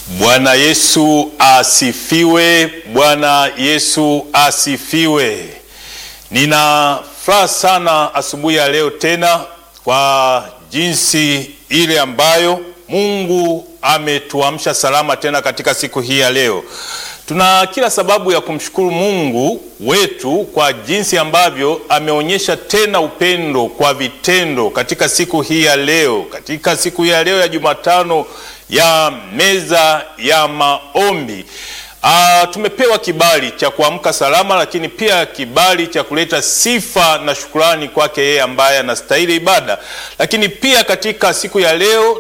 Bwana Yesu asifiwe! Bwana Yesu asifiwe! Nina furaha sana asubuhi ya leo tena kwa jinsi ile ambayo Mungu ametuamsha salama tena katika siku hii ya leo. Tuna kila sababu ya kumshukuru Mungu wetu kwa jinsi ambavyo ameonyesha tena upendo kwa vitendo katika siku hii ya leo, katika siku hii ya leo ya Jumatano ya meza ya maombi. Ah, tumepewa kibali cha kuamka salama, lakini pia kibali cha kuleta sifa na shukrani kwake yeye ambaye anastahili ibada. Lakini pia katika siku ya leo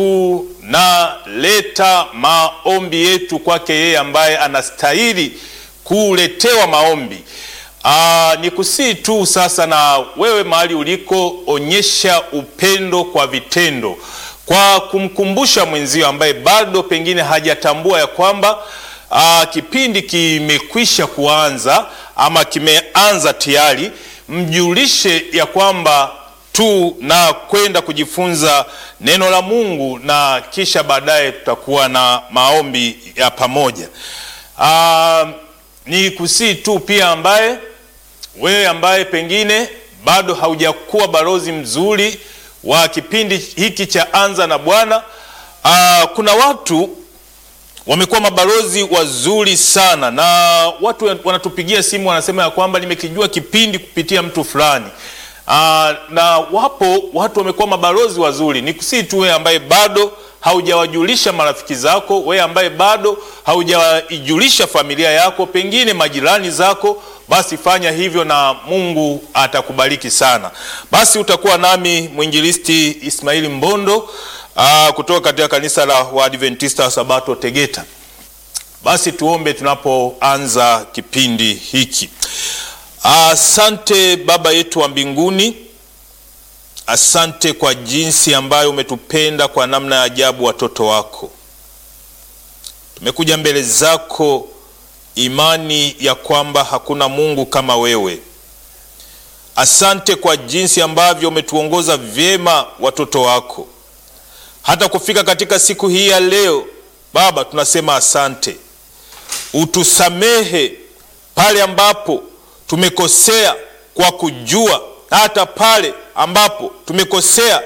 tunaleta maombi yetu kwake yeye ambaye anastahili kuletewa maombi. Aa, ni kusii tu sasa, na wewe mahali uliko, onyesha upendo kwa vitendo, kwa kumkumbusha mwenzio ambaye bado pengine hajatambua ya kwamba aa, kipindi kimekwisha kuanza ama kimeanza tayari, mjulishe ya kwamba tu na kwenda kujifunza neno la Mungu na kisha baadaye tutakuwa na maombi ya pamoja. Aa, ni kusii tu pia ambaye wewe ambaye pengine bado haujakuwa balozi mzuri wa kipindi hiki cha Anza na Bwana. Aa, kuna watu wamekuwa mabalozi wazuri sana, na watu wanatupigia simu wanasema ya kwamba nimekijua kipindi kupitia mtu fulani. Aa, na wapo watu wamekuwa mabalozi wazuri. Ni kusii tu wewe ambaye bado haujawajulisha marafiki zako, wewe ambaye bado haujaijulisha familia yako, pengine majirani zako, basi fanya hivyo na Mungu atakubariki sana. Basi utakuwa nami mwinjilisti Ismaili Mbondo aa, kutoka katika kanisa la Waadventista wa Sabato Tegeta. Basi tuombe tunapoanza kipindi hiki. Asante Baba yetu wa mbinguni, asante kwa jinsi ambayo umetupenda kwa namna ya ajabu, watoto wako. Tumekuja mbele zako imani ya kwamba hakuna Mungu kama wewe. Asante kwa jinsi ambavyo umetuongoza vyema watoto wako hata kufika katika siku hii ya leo. Baba, tunasema asante, utusamehe pale ambapo tumekosea kwa kujua, hata pale ambapo tumekosea